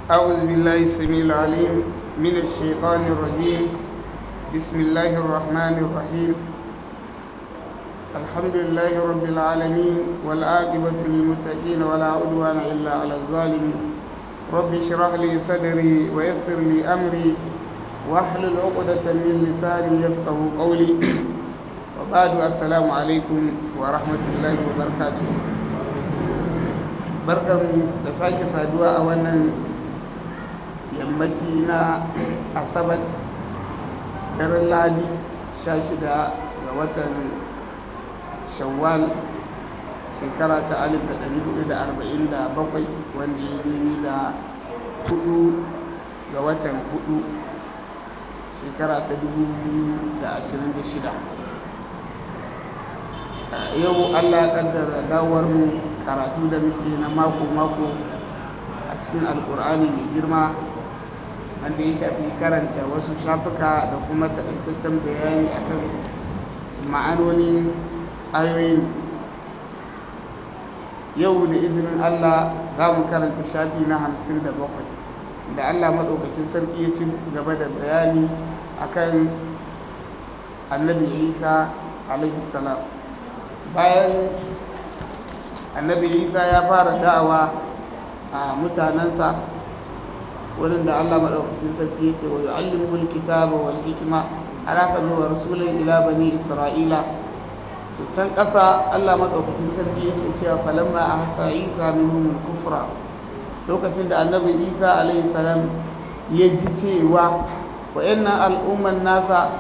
أعوذ بالله السميع العليم من الشيطان الرجيم بسم الله الرحمن الرحيم الحمد لله رب العالمين والعاقبة للمتقين ولا عدوان إلا على الظالمين رب اشرح لي صدري ويسر لي أمري واحلل عقدة من لساني يفقه قولي وبعد السلام عليكم ورحمة الله وبركاته barkan da sake saduwa a wannan yammaci na asabar daren ladi 16 ga watan shawwal shekara ta 1447 wanda ya yi da hudu ga watan hudu shekara ta 2026 yau allah ya kaddara dawar mu karatu da muke na mako-mako a cikin alkur'ani mai girma wanda ya shafi karanta wasu shafuka da kuma taƙaitaccen bayani akan ma'anonin ayoyin yau da izinin allah za mu karanta shafi na hamsin da bakwai da allah maɗaukakin sarki ya ci gaba da bayani akan annabi isa alaihi salam bayan annabi isa ya fara da'awa a mutanensa wurin da allah maɗaukakin sarki ya ce wa yu'allimul kitaba wal hikma har aka zo wa rasulun ila bani isra'ila to can ƙasa allah maɗaukakin sarki yake cewa falamma a hasa isa minhum kufra lokacin da annabi isa alaihi salam ya ji cewa wa'annan al'umman nasa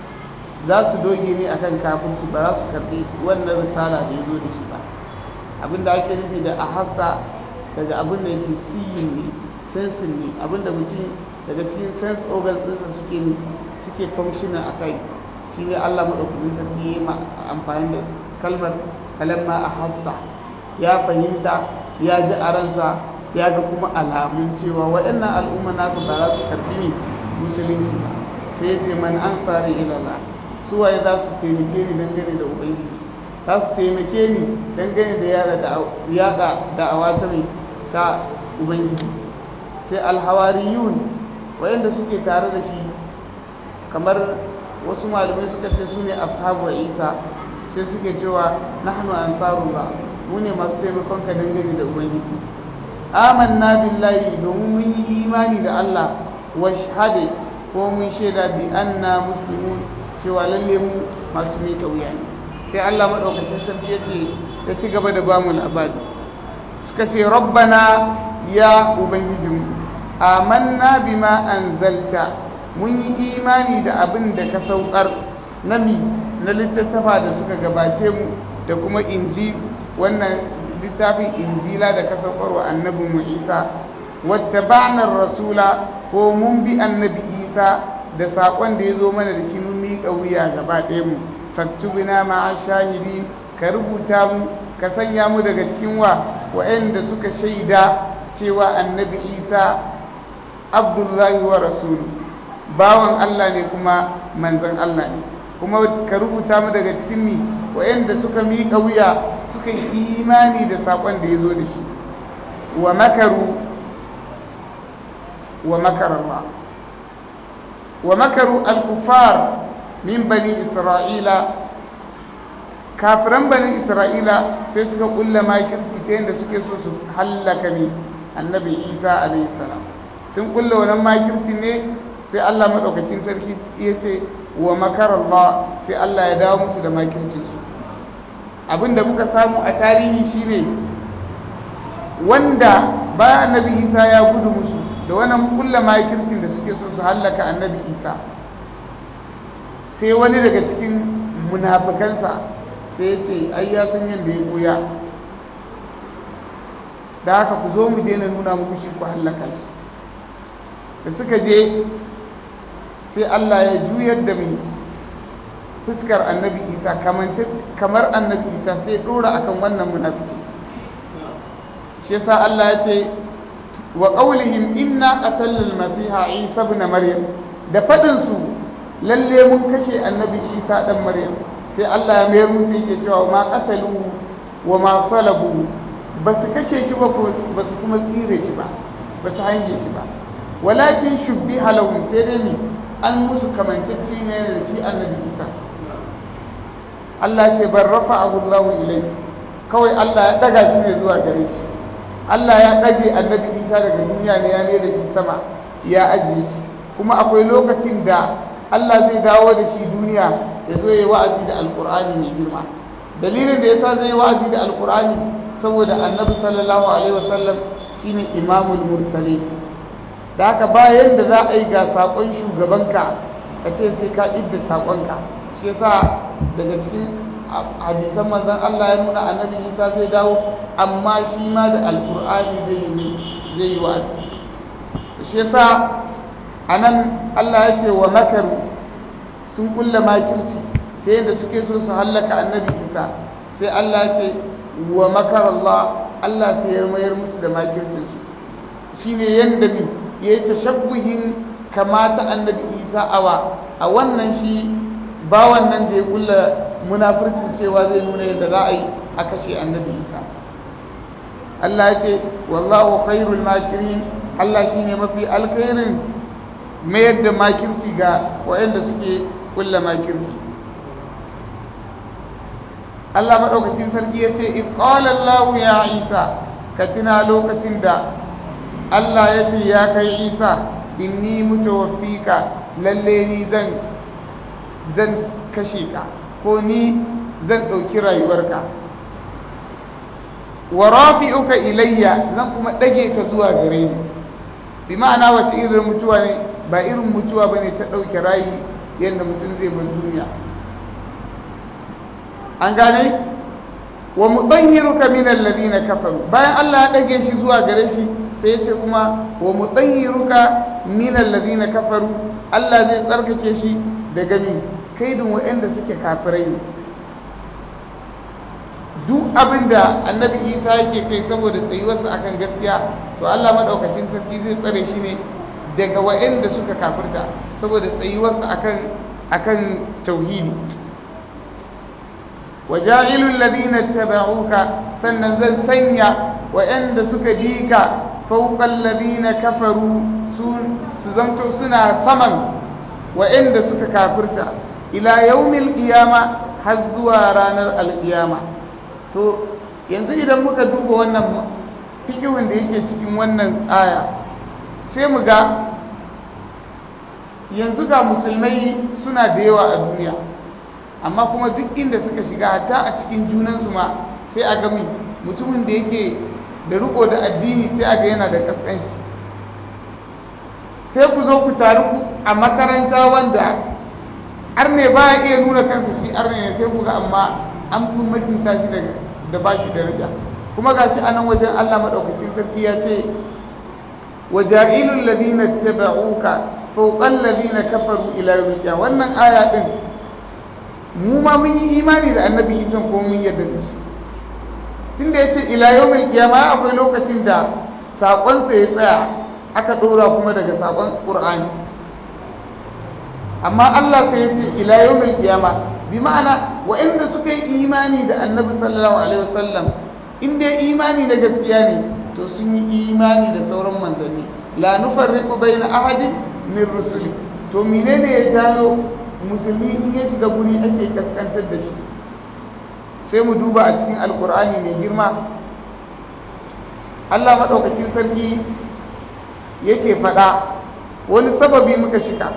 za su doge ne akan kafirci ba za su karɓi wannan risala da ya zo da shi ba abinda ake nufi da ahassa daga abin da yake siyin ne sensin ne abinda mutum daga cikin sense organs ɗinsa suke suke functioning a kai shi ne allah maɗaukakin sarki ya amfani da kalmar kalamma ahassa ya fahimta ya ji a ransa ya ga kuma alamun cewa waɗannan al'umma nasu ba za su karɓi ne musulunci ba sai ya ce man an sare ilala suwaye za su taimake ni dangane da ubangiji za su taimake ni dangane da yada da'awa ta mai ta ubangiji sai alhawariyun wayanda suke tare da shi kamar wasu malamai suka ce su ne ashabu isa sai suke cewa nahnu ansarullah mu ne masu taimakon ka dangane da ubangiji amanna billahi domin mun yi imani da Allah wa shahade ko mun shaida bi anna muslimun cewa lalle mu masu mika wuya ne sai Allah maɗaukacin sarki ya ce ya ci gaba da bamu labari suka ce rabbana ya ubangijinmu amanna bima anzalta mun yi imani da abin da ka saukar na mi na littattafa da suka gabace mu da kuma inji wannan littafin injila da ka saukar wa annabin mu isa wattaba'na rasula ko mun bi annabi isa da saƙon da ya zo mana da shi mun miƙa wuya gaba ɗaya mu faktubina ma'a shahidi ka rubuta mu ka sanya mu daga cikin wa wa'anda suka shaida cewa annabi isa abdullahi wa rasulu bawan allah ne kuma manzan allah ne kuma ka rubuta mu daga cikin mi wa'anda suka miƙa wuya suka yi imani da saƙon da ya zo da shi wa makaru wa makararwa wa makaru al-kufar min bani isra'ila kafiran bani isra'ila sai suka kulla makirci ta yadda suke so su hallaka ne annabi isa alayhi salam sun kulla wannan makirci ne sai allah maɗaukacin sarki ya ce wa makarallah sai allah ya dawo musu da makircin su abinda muka samu a tarihi shine wanda bayan annabi isa ya gudu musu da wannan kulla makircin da suke so su hallaka annabi isa sai wani daga cikin munafikansa sai ya ce ai ya san yadda ya koya da haka ku zo mu je na nuna muku shi ku hallaka shi da suka je sai Allah ya juyar da mai fuskar annabi isa kamar annabi isa sai dora akan wannan munafiki shi yasa Allah ya ce wa qawlihim inna qatalna al-masiha isa ibn maryam da fadin su lalle mun kashe annabi isa dan maryam sai Allah ya mayar musu yake cewa ma qatalu wa ma salabu ba su kashe shi ba ba su kuma tsire shi ba ba ta hange shi ba walakin shubbi halawun sai dai ne an musu kamancacci ne da shi annabi isa Allah ce bar rafa Allahu ilai kawai Allah ya daga shi ne zuwa gare shi Allah ya ɗage annabi isa daga duniya ne ya mai da shi sama ya ajiye shi kuma akwai lokacin da Allah zai dawo da shi duniya ya zo ya yi wa'azi da alkur'ani mai girma dalilin da yasa zai yi wa'azi da alkur'ani saboda annabi sallallahu alaihi wasallam shine imamul mursalin da haka bayan da za a yi ga saƙon shugabanka ka ce sai ka idda saƙonka shi yasa daga cikin hadisan manzon Allah ya nuna annabi Isa zai dawo amma shi ma da alkur'ani zai yi zai yi wa'azi shi yasa anan Allah ya ce wa makaru sun kulla makirci ta yadda suke so su hallaka annabi Isa sai Allah ya ce wa makar Allah Allah sai ya mayar musu da makircinsu shine yanda mi ya yi tashabbuhin kamata annabi Isa awa a wannan shi ba wannan da ya kulla munafircin cewa zai nuna yadda za a yi a kashe annabi Isa Allah ya ce wallahu khairul makirin Allah shine mafi alkhairin mayar da makirci ga waɗanda suke kulla makirci Allah maɗaukakin sarki ya ce iqalallahu ya isa ka tuna lokacin da Allah ya ce ya kai isa inni mutawaffika lalle ni zan zan kashe ka ko ni zan ɗauki rayuwarka wa rafi'uka ilayya zan kuma ɗage ka zuwa gare ni bi ma'ana wace irin mutuwa ne ba irin mutuwa ba ne ta ɗauke rayi yadda mutum zai bar duniya an gane wa mutahhiruka min alladhina kafaru bayan Allah ya dage shi zuwa gare shi sai ya ce kuma wa mutahhiruka min alladhina kafaru Allah zai tsarkake shi daga ni kaidin waɗanda suke kafirai ne duk abin da annabi isa yake kai saboda tsayuwarsa akan gaskiya to Allah madaukakin sarki zai tsare shi ne daga waɗanda suka kafirta saboda tsayuwarsa akan akan tauhidi waja'ilul ladina tabauka sannan zan sanya waɗanda suka bi ka fawqal ladina kafaru su su zanto suna saman waɗanda suka kafirta ila yaumil qiyama har zuwa ranar alqiyama to yanzu idan muka duba wannan fikihun da yake cikin wannan aya sai mu ga yanzu ga musulmai suna da yawa a duniya amma kuma duk inda suka shiga hatta a cikin junansu ma sai a gami mutumin da yake da riko da addini sai a ga yana da kaskanci sai ku zo ku taru a makaranta wanda arne ba ya iya nuna kansa shi arne ne sai ku ga amma an fi mutunta shi da ba shi daraja kuma ga shi a nan wajen allah maɗaukakin sarki ya ce وجائل الذين اتبعوك فوق الذين كفروا الى يوم القيامه wannan aya din mu ma mun yi imani da annabi Isa ko mun yarda da shi tunda yace ila yawmil qiyama akwai lokacin da sakon sa ya tsaya aka dora kuma daga sakon Qur'ani amma Allah sai yace ila yawmil qiyama bi ma'ana wa'anda suka yi imani da annabi sallallahu alaihi wasallam in dai imani da gaskiya ne to sun yi imani da sauran manzanni la nufarriqu bayna ahadin min rusuli to menene ya jalo musulmi in ya shiga guri ake kaskantar da shi sai mu duba a cikin alkur'ani mai girma Allah maɗaukakin sarki yake faɗa wani sababi muka shika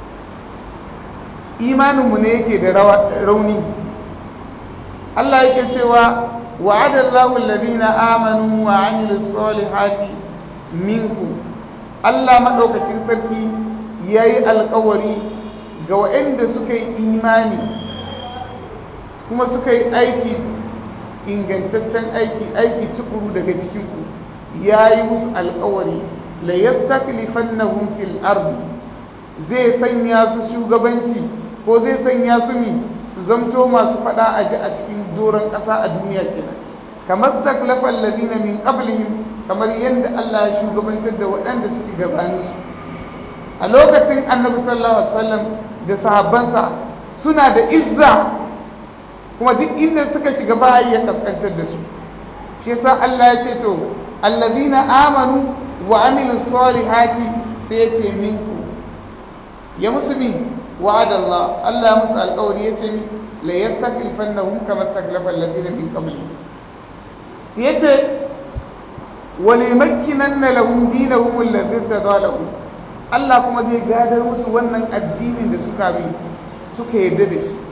imaninmu ne yake da rauni Allah yake cewa وعد الله الذين آمنوا وعملوا الصالحات منكم Allah maɗaukakin sarki ya yi alkawari ga waɗanda suka yi imani kuma suka yi aiki ingantaccen aiki aiki tukuru daga cikinku ya yi musu alkawari la yastaklifannahum fil ardi zai sanya su shugabanci ko zai sanya su mi su zamto masu fada a ji a cikin doron ƙasa a duniya kenan kamar taklafa alladhina min qablihim kamar yadda Allah ya shugabantar da waɗanda suke gabanin su a lokacin annabi sallallahu alaihi wasallam da sahabbansa suna da izza kuma duk inda suka shiga ba ya kaskantar da su shi yasa Allah ya ce to alladhina amanu wa amilu salihati sai ya ce minku ya musu min wa'adallah Allah ya musu alƙawari ya ce min la yastakhlifannahum kama stakhlafa alladhina min qablihim yace walimakkinanna lahum dinahum alladhi tadalahum Allah kuma zai gadar musu wannan addinin da suka bi suka yarda da shi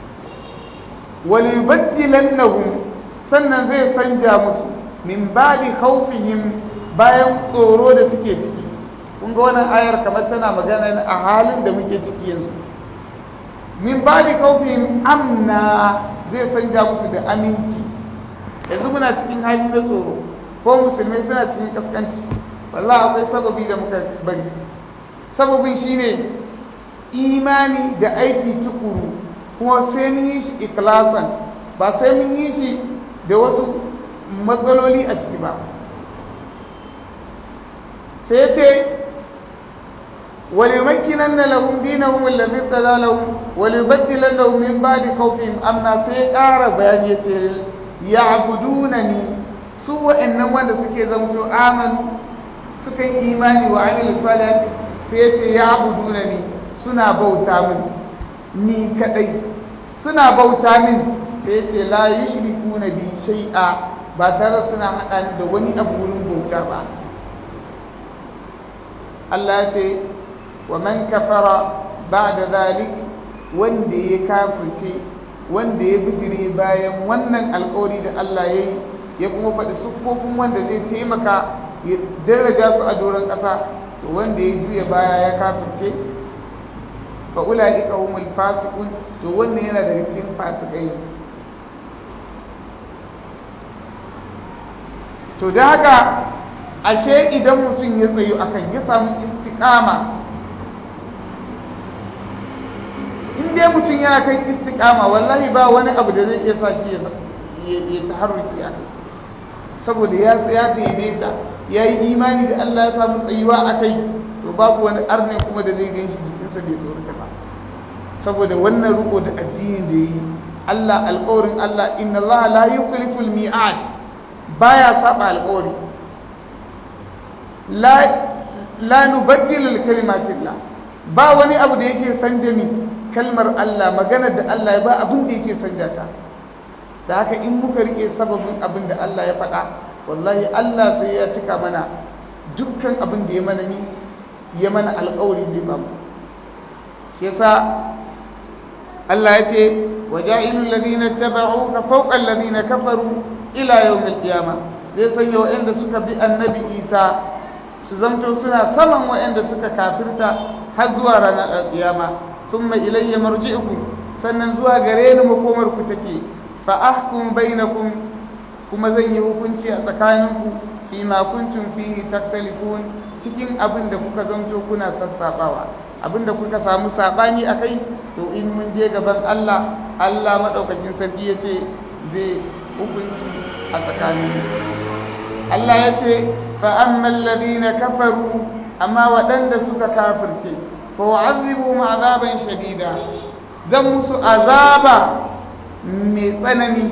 walibaddilannahum sannan zai sanja musu min ba'di khawfihim bayan tsoro da suke ciki kun ga wannan ayar kamar tana magana a halin da muke ciki yanzu min ba'di khawfihim amna zai sanja musu da aminci yanzu muna cikin hali na tsoro ko musulmai suna cikin kaskanci wallahi akwai sababi da muka bari sababin shine imani da aiki tukuru kuma sai mun yi shi ikhlasan ba sai mun yi shi da wasu matsaloli a ciki ba sai ce وليمكنن لهم دينهم الذي ارتضى لهم وليبدلنهم من بعد خوفهم امنا sai ƙara bayani yace ya'budunani su wa'annan wanda suke zamto amanu suka yi imani wa amil salih sai yace ya'budunani suna bauta min ni kadai suna bauta min sai yace la yushrikuna bi shay'a ba tare suna hada ni da wani abu wurin bauta ba Allah ya ce wa man kafara ba'da zalik wanda ya kafirce wanda ya bijire bayan wannan alƙawari da Allah ya yi ya kuma faɗi siffofin wanda zai taimaka ya daraja su a doron ƙasa to wanda ya juya baya ya kafirce fa ulaika humul fasiqun to wannan yana daga cikin fasikai to da haka ashe idan mutum ya tsayu akan ya samu istiqama in dai mutum yana kan istiqama wallahi ba wani abu da zai iya sa shi ya taharruki a kai saboda ya tsaya daidaita ya yi imani da Allah ya samu tsayuwa a kai to babu wani arnin kuma da zai gan shi jikinsa bai tsorata ba saboda wannan riko da addinin da yi Allah alƙawarin Allah inna Allah la yukhlifu al-mi'ad baya saba alƙawari la la nubaddilu al-kalimatillah ba wani abu da yake sanja mi kalmar Allah magana da Allah ba abin da yake sanja ta da haka in muka rike sababin abin da Allah ya faɗa wallahi Allah sai ya cika mana dukkan abin da ya mana ni ya mana alƙawari zai ba mu shi yasa Allah ya ce waja'ilul ladina tabauka fawqa alladhina kafaru ila yawmil qiyamah zai sanya wa'anda suka bi annabi Isa su zamto suna saman wa'anda suka kafirta har zuwa ranar kiyama thumma ilayya marji'ukum sannan zuwa gare ni makomar ku take fa ahkum bainakum kuma zan yi hukunci a tsakaninku fi ma kuntum fihi taktalifun cikin abin da kuka zamto kuna sassabawa abin da kuka samu sabani akai to in mun je gaban Allah Allah madaukakin sarki yace zai hukunci a tsakanin Allah yace fa ammal ladina kafaru amma waɗanda suka kafirce fa wa'azibu azaban shadida zan musu azaba mai tsanani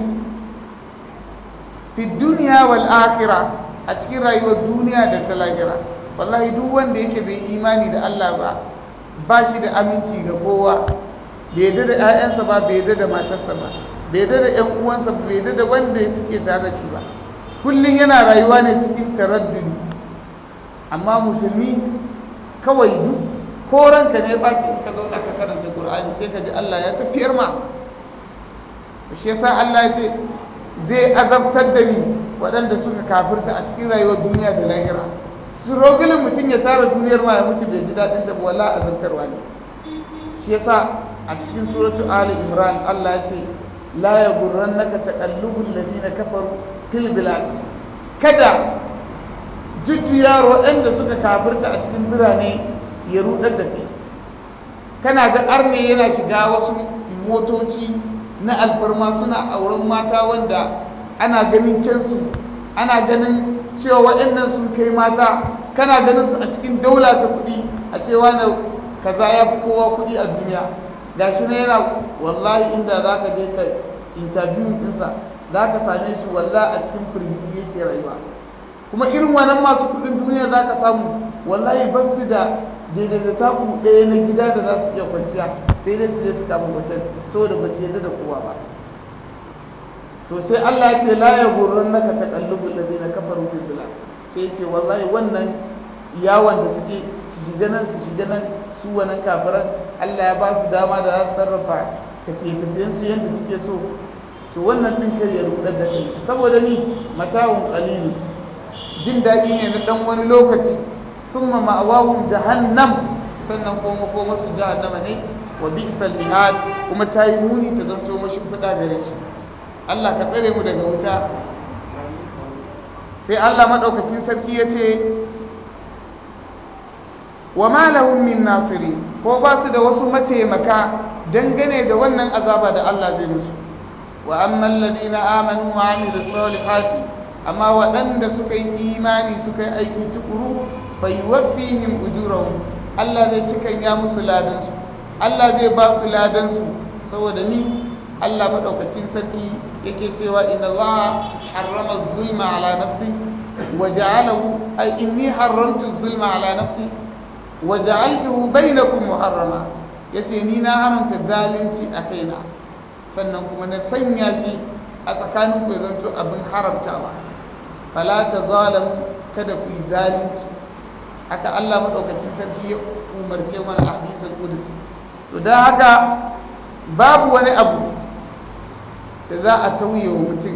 fi duniya wal akhirah a cikin rayuwar duniya da ta lahira wallahi duk wanda yake bai imani da Allah ba ba shi da aminci ga kowa bai yadda da 'ya'yansa ba bai yadda da matarsa ba bai yadda da 'yan uwansa bai yadda da wanda suke tare da shi ba kullum yana rayuwa ne cikin taraddudi amma musulmi kawai duk ko ranka ne ba in ka zauna ka karanta Qur'ani sai ka ji Allah ya tafiyar ma shi yasa Allah ya ce zai azabtar da ni waɗanda suka kafirta a cikin rayuwar duniya da lahira su rogulin mutum ya tara duniyar ma ya mutu bai ji daɗin da wala azabtarwa ne shi yasa a cikin suratu ali imran Allah ya ce la yaghurrannaka taqallubul ladina kafaru fil bilad kada jujjuya waɗanda suka kafirta a cikin birane ya rudar da kai kana ga arne yana shiga wasu motoci na alfarma suna auren mata wanda ana ganin kyansu ana ganin cewa waɗannan sun kai mata kana ganin su a cikin daula ta kuɗi a cewa na kaza ya fi kowa kuɗi a duniya ga shi ne yana wallahi inda za ka je ka interview ɗinsa za ka same shi walla a cikin firgici yake rayuwa kuma irin wannan masu kudin duniya za ka samu wallahi ba su da daidai da taku ɗaya na gida da za su iya kwanciya sai dai su je su samu hotel saboda ba su yarda da kowa ba to sai Allah ya ce la ya gurran naka taqallubul ladina kafaru fil bilad sai ce wallahi wannan yawon da suke su shiga nan su shiga nan su wannan kafiran Allah ya ba su dama da za su sarrafa tafiye-tafiyen su yadda suke so to wannan din kar ya rudar da kai saboda ni mata'un qalilu jin daɗi ne na dan wani lokaci thumma ma'awahum jahannam sannan kuma koma su jahannama ne wa bi'sal mihad kuma ta yi muni ta zanto mashi fada gare shi Allah ka tsare mu daga wuta sai Allah madaukakin sarki ya ce wa ma lahum min nasiri ko ba su da wasu mataimaka dangane da wannan azaba da Allah zai musu wa amma alladhina amanu wa amilus salihati amma waɗanda suka yi imani suka yi aiki tukuru bai wafihim ujurahum Allah zai cikan ya musu ladan su Allah zai ba su ladan su saboda ni Allah madaukakin sarki yake cewa inna Allah harrama zulma ala nafsi wa ja'alahu ay inni haramtu zulma ala nafsi wa ja'altuhu bainakum muharrama yace ni na haramta zalunci a kaina sannan kuma na sanya shi a tsakanin ku zanto abin haramtawa fala tazalamu kada ku yi zalunci haka Allah madaukakin sarki ya umarce mana a hadisul qudsi to dan haka babu wani abu da za a sauye wa mutum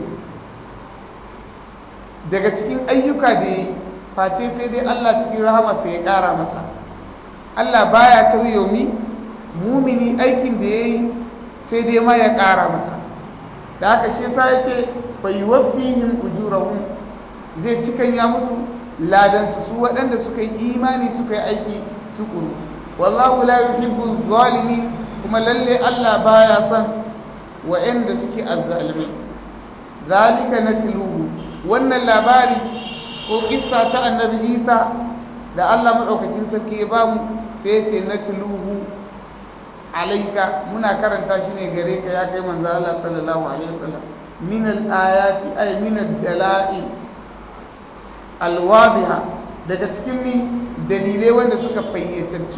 daga cikin ayyuka da ya yi face sai dai Allah cikin rahamarsa ya ƙara masa Allah baya sauye wa mumini aikin da ya yi sai dai ma ya ƙara masa da haka shi sa ya ce bai wafihim ujurahum zai cikan ya musu ladansu su waɗanda suka yi imani suka yi aiki tukuru wallahu la yuhibbu zalimin kuma lalle Allah baya son wa'anda suke azzalimai zalika natluhu wannan labari ko kissa ta annabi Isa da Allah madaukakin sarki ya bamu sai ce natluhu alaika muna karanta shi ne gare ka ya kai manzo Allah sallallahu alaihi wasallam min al-ayati ay min ad-dalail al-wadiha daga cikin mi dalilai wanda suka fayyatattu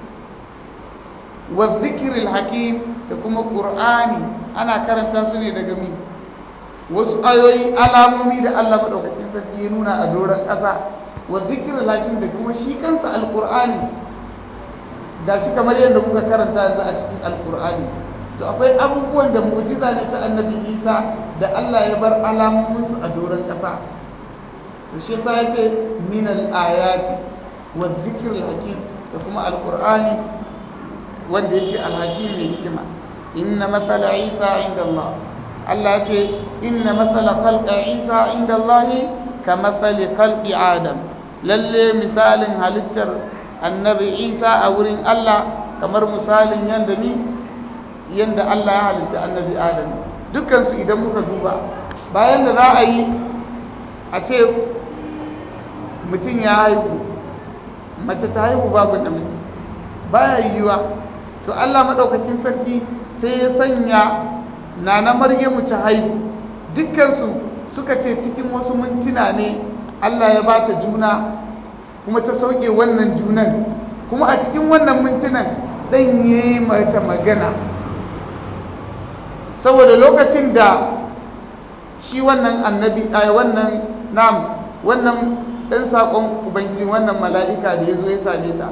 wa dhikril hakim da kuma qur'ani ana karanta su ne daga mi wasu ayoyi alamomi da Allah madaukakin sarki ya nuna a doron ƙasa wa zikirin hakim da kuma shi kansa alqur'ani da shi kamar yadda muka karanta yanzu a cikin alqur'ani to akwai abubuwan da mu'jiza ne ta annabi Isa da Allah ya bar alamomin su a doron ƙasa to shi yasa yace min al-ayati wa zikril hakim da kuma alqur'ani wanda yake alhakim ne hikima inna masala Isa inda Allah Allah ce inna matsala khalqa Isa inda Allah ka matsali khalqi Adam lalle misalin halittar annabi Isa a wurin Allah kamar misalin yanda ni yanda Allah ya halitta annabi Adam dukkan su idan muka duba bayan da za a yi a ce mutum ya haihu mace ta haihu babu namiji baya yiwuwa to Allah madaukakin sarki sai ya sanya nana maryamu ta haihu dukkansu suka ce cikin wasu mintuna ne Allah ya ba ta juna kuma ta sauke wannan junan kuma a cikin wannan mintunan ɗan ya yi mata magana saboda lokacin da shi wannan annabi a wannan nam wannan ɗan saƙon ubangiji wannan mala'ika da ya zo ya same ta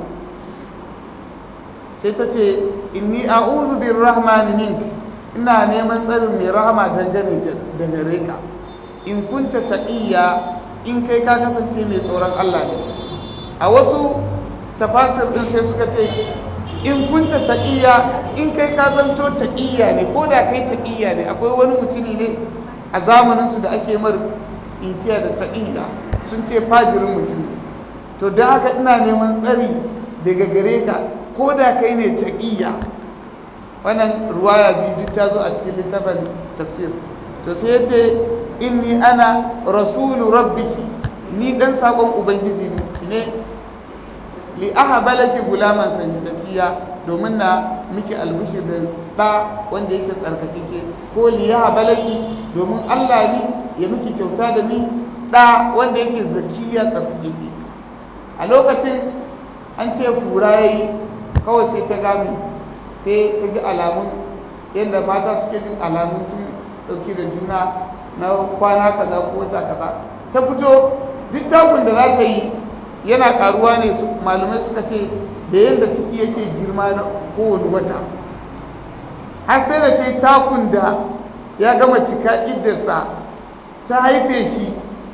sai ta ce inni a'udhu birrahmani minki ina neman tsarin mai rahama dangane da gare ka in kunta taqiyya in kai ka kasance mai tsoron Allah ne a wasu tafasir din sai suka ce in kunta taqiyya in kai ka zanto taqiyya ne ko da kai taqiyya ne akwai wani mutumi ne a zamanin su da ake mar inkiya da taqiyya sun ce fajirin mutum to da haka ina neman tsari daga gare ka ko da kai ne taqiyya wannan ruwaya biyu duk ta zo a cikin littafin tafsir to sai ya ce inni ana rasulu rabbiki ni dan sakon ubangiji ne li ahaba laki gulaman sanjakiya domin na miki albishir da da wanda yake tsarkakeke ko li ahaba laki domin Allah ne ya miki kyauta da ni ɗa wanda yake zakiya tsarkake a lokacin an ce fura ya yi kawai sai ta gami sai ta ji alamun yadda mata suke jin alamun sun ɗauki da juna na kwana kaza ko wata kaza ta fito duk takun da za ta yi yana karuwa ne su malamai suka ce da yadda ciki yake girma na kowane wata har sai da ta yi takun da ya gama cika iddarsa ta haife shi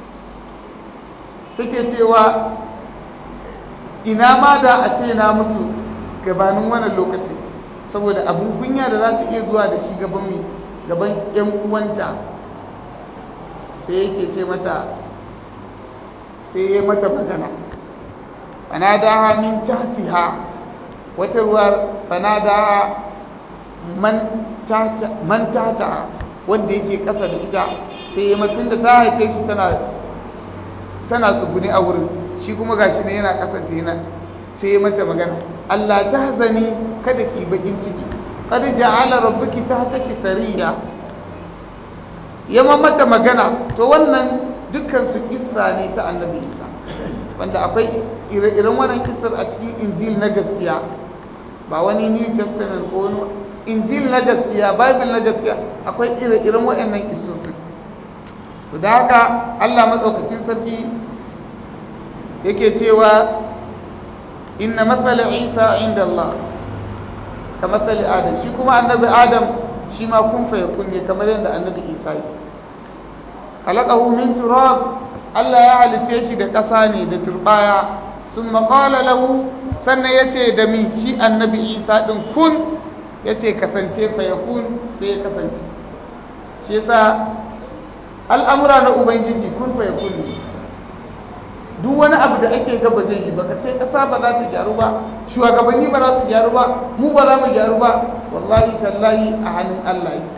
take cewa ina ma da a ce na mutu gabanin wannan lokaci saboda abin kunya da za ta iya zuwa da shi gaban mai gaban yan uwanta sai yake ce mata sai ya mata magana fanadaha min tahtiha wata ruwar fanadaha man tahta man tahta wanda yake kasa da ita sai ya mutun da ta haife shi tana tana tsuguni a wurin shi kuma gashi ne yana kasance yana sai ya mata magana Allah ta hazani kada ki bakin ciki qad ja'ala rabbuki tahtaki sariya ya mata magana to wannan dukkan su kissa ne ta annabi Isa wanda akwai ire-iren wannan kissar a cikin injil na gaskiya ba wani new testament ko wani injil na gaskiya bible na gaskiya akwai ire-iren waɗannan kissosin da haka Allah matsaukakin sarki yake cewa inna matsala isa inda Allah ka matsali adam shi kuma annabi adam shi ma kun fa kunne kamar yadda annabi isa yi khalaqahu min turab Allah ya halice shi da ƙasa ne da turbaya sun maƙala lahu sannan ya ce da min shi annabi isa ɗin kun ya ce kasance fa ya kun sai ya kasance shi yasa al'amura na ubangiji kun fa ya kun duk wani abu da ake gaba zai yi baka ce ƙasa ba za ta gyaru ba shugabanni ba za su gyaru ba mu ba za mu gyaru ba wallahi tallahi a hannun Allah yi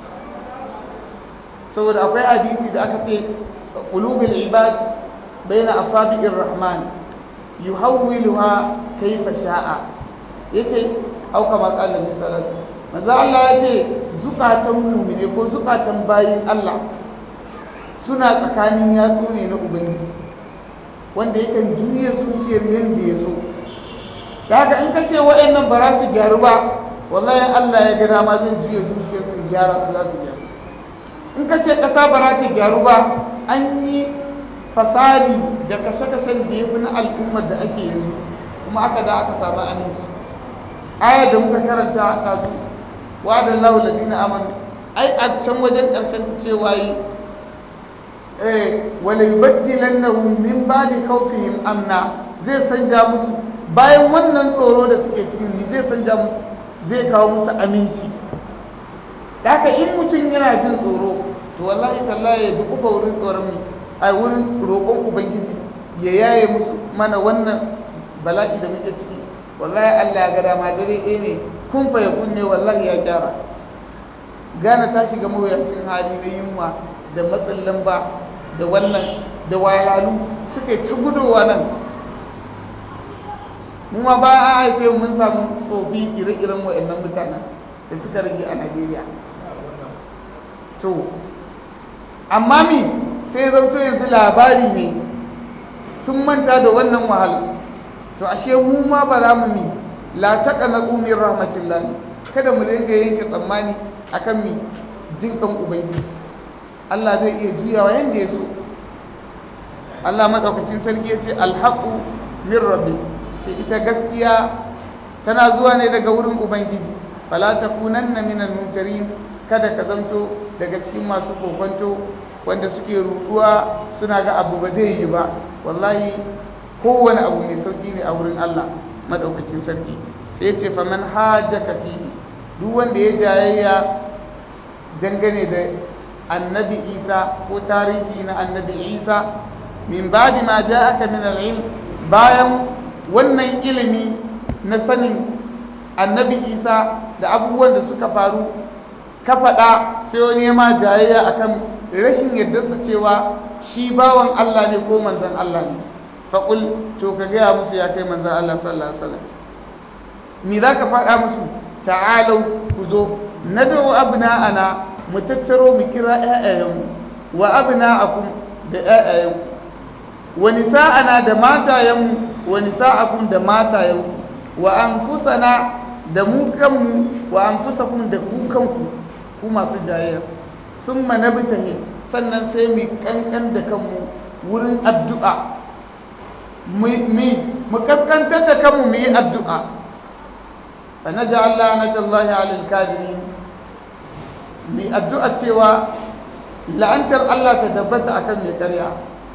saboda akwai hadisi da aka ce qulubul ibad baina asabi'ir rahman yuhawwiluha kayfa sha'a yace au kama qala ni salatu manzo Allah yace zukatan mu'mine ko zukatan bayin Allah suna tsakanin yatsu ne na ubangiji wanda yakan juya zuciyar yadda ya so da haka in ka ce waɗannan ba za su gyaru ba wallahi Allah ya ga dama zai juya zuciyar su gyara su za su gyaru in ka ce ƙasa ba za ta gyaru ba an yi fasadi da kashe-kashen da ya fi na al'ummar da ake yanzu kuma aka da aka samu aminci aya da muka karanta a kasu wa da lahu ladina amanu ai a can wajen ƙarshen cewa yi wala yubaddilannahum min ba'di khawfihim amna zai sanja musu bayan wannan tsoro da suke cikin ni zai sanja musu zai kawo musu aminci haka in mutum yana jin tsoro to wallahi tallahi ya duk kufa wurin tsoron mu ai wurin roƙon ubangiji ya yaye musu mana wannan bala'i da muke ciki wallahi Allah ya ga dama dare ɗaya ne kun fa ya kunne wallahi ya gyara gana ta shiga mawuyacin hali na yunwa da matsin lamba da wannan da wayalalu suka yi ta gudowa nan mu ma ba a haife mun samu tsofi ire-iren wa'annan mutanen da suka rage a Najeriya to amma mi sai zauto yanzu labari ne sun manta da wannan wahala to ashe mu ma ba za mu mi la taqa na min rahmatillah kada mu dinga yanke tsammani akan mi jin kan ubangiji Allah zai iya juyawa yanda ya so Allah madaukakin sarki yace alhaqu min rabbi ce ita gaskiya tana zuwa ne daga wurin ubangiji fala takunanna minal mumtarin kada ka zanto daga cikin masu kokonto wanda suke ruduwa suna ga abu ba zai yi ba wallahi kowane abu mai sauki ne a wurin Allah madaukakin sarki sai ce fa man hajjaka fihi duk wanda ya jayayya dangane da annabi Isa ko tarihi na annabi Isa min ba'di ma ja'aka min al-ilm bayan wannan ilimi na sanin annabi Isa da abubuwan da suka faru ka faɗa sai wani ma jayayya akan rashin yardarsa cewa shi bawan Allah ne ko manzon Allah ne faƙul to ka gaya musu ya kai manzon Allah sallallahu alaihi wasallam me za ka faɗa musu ta'alau ku zo na dawo abna'ana mu tattaro mu kira ƴaƴayenmu wa abna'akum da ƴaƴayenku wa nisa'ana da matayenmu wa nisa'akum da matayenku wa anfusana da mu kanmu wa anfusakum da ku kanku ku masu jayayya summa nabtahi sannan sai mu kankan da kanmu wurin addu'a mu kaskantar da kanmu mu yi addu'a fa naj'al la'natallahi 'alal kafirin mu addu'a cewa la'antar Allah ta tabbata akan mai ƙarya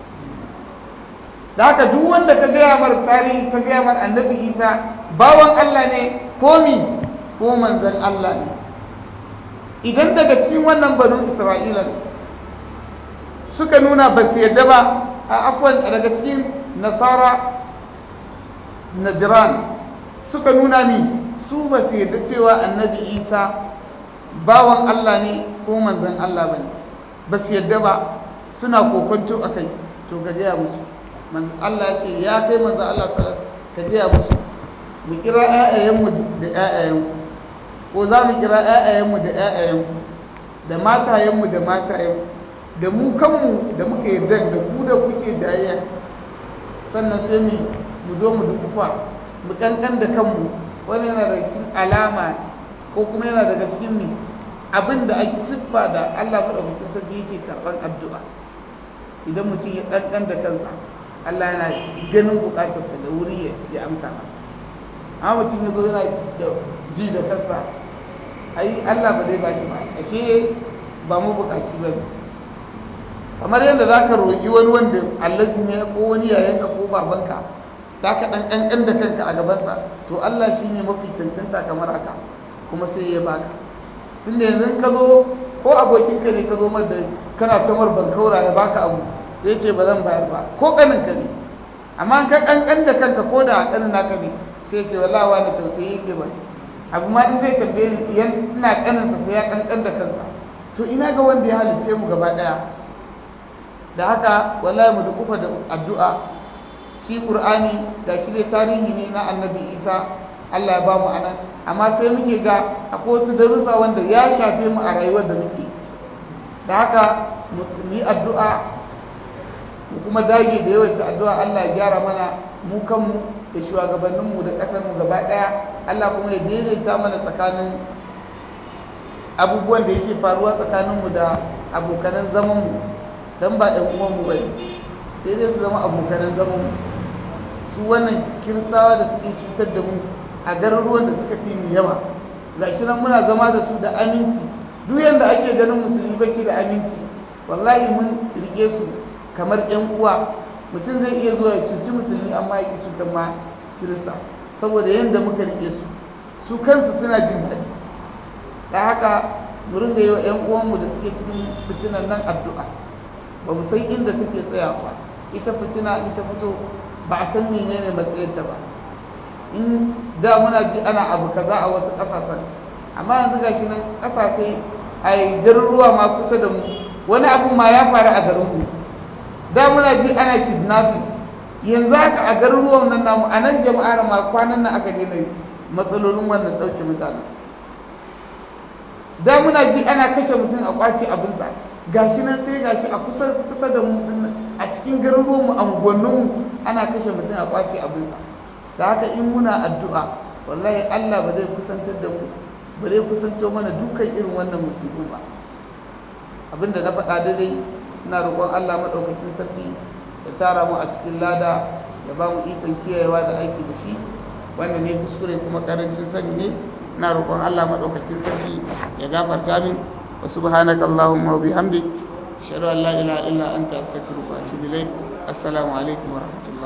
da haka duk wanda ka gaya mar tarihi ka gaya mar annabi Isa bawan Allah ne ko mi ko manzon Allah ne idan daga cikin wannan banu Isra'ila suka nuna ba su yadda ba a afwan daga cikin nasara najran suka nuna ni su ba su yadda cewa annabi isa bawan allah ne ko manzan allah ba ne ba su yadda ba suna kokonto a kai to ka gaya musu allah ya ce ya kai manzan allah ka gaya musu mu kira 'ya'yayenmu da 'ya'yayenku ko za mu kira 'ya'yayenmu da 'ya'yayenku da matayenmu da matayenku da mu kanmu da muka yarda da ku da kuke jayayya sannan sai mu mu zo mu dukufa mu kankan da kanmu wani yana da cikin alama ko kuma yana daga cikin mi abin da ake siffa da Allah madaukakin sarki yake karban addu'a idan mutum ya kankan da kansa Allah yana ganin bukatarsa da wuri ya amsa masa amma mutum ya zo yana da ji da kansa ai Allah ba zai bashi ba ashe ba mu bukaci ba ne kamar yadda za ka roƙi wani wanda allazi ne ko wani yayanka ko babanka za ka ɗan ƙanƙan da kanka a gabansa to Allah shi ne mafi cancanta kamar haka kuma sai ya baka tun da yanzu ka zo ko abokinka ne ka zo mar da kana ta mar bankaura ya baka abu zai ce ba zan bayar ba ko ƙaninka ne amma ka ƙanƙan da kanka ko da ƙanin naka ne sai ce wallahi wani tausayi yake ba abu ma in zai tambaye ni idan ina ƙaninsa sai ya ƙanƙan da kansa to ina ga wanda ya halicce mu gaba ɗaya da haka wallahi mu dukufa da addu'a shi qur'ani da shi dai tarihi ne na annabi isa Allah ya ba mu anan amma sai muke ga akwai wasu darussa wanda ya shafe mu a rayuwar da muke da haka mu yi addu'a mu kuma dage da yawaita addu'a Allah ya gyara mana mu kanmu da shugabanninmu da ƙasar mu gaba ɗaya Allah kuma ya daidaita mana tsakanin abubuwan da yake faruwa tsakaninmu da abokanan zamanmu dan ba ɗan uwanmu ba sai dai su zama abokanan zaman su wannan kirsawa da suke cutar da mu a garuruwan da suka fi mu yawa gashi nan muna zama da su da aminci duk yanda ake ganin musulmi ba shi da aminci wallahi mun rike su kamar ƴan uwa mutum zai iya zuwa ya cuci musulmi amma ya ki cutar ma kirista saboda yanda muka rike su su kansu suna jin daɗi da haka mu ringa yi wa ƴan uwanmu da suke cikin fitinan nan addu'a ba mu san inda take tsayawa ita fitina in ta fito ba a san menene matsayinta ba in da muna ji ana abu kaza a wasu ƙasashen amma yanzu ga shi nan ƙasashe a garuruwa ma kusa da mu wani abu ma ya faru a garin mu da muna ji ana kidnapping yanzu haka a garuruwan nan namu a nan jama'ar ma kwanan nan aka daina matsalolin wannan ɗauke mutanen da muna ji ana kashe mutum a kwace abinsa gashi nan sai gashi a kusa kusa da mu a cikin garuruwan mu anguwannin mu ana kashe mutum a kwace abinsa da haka in muna addu'a wallahi Allah ba zai kusantar da mu ba zai kusanto mana dukkan irin wannan musibu ba abinda na faɗa daidai ina roƙon Allah madaukakin sarki ya tara mu a cikin lada ya ba mu ikon kiyayewa da aiki da shi wanda ne kuskure kuma karancin sani ne ina roƙon Allah madaukakin sarki ya gafarta min وسبحانك اللهم وبحمدك أشهد أن لا إله إلا أنت أستغفرك وأتوب إليك السلام عليكم ورحمة الله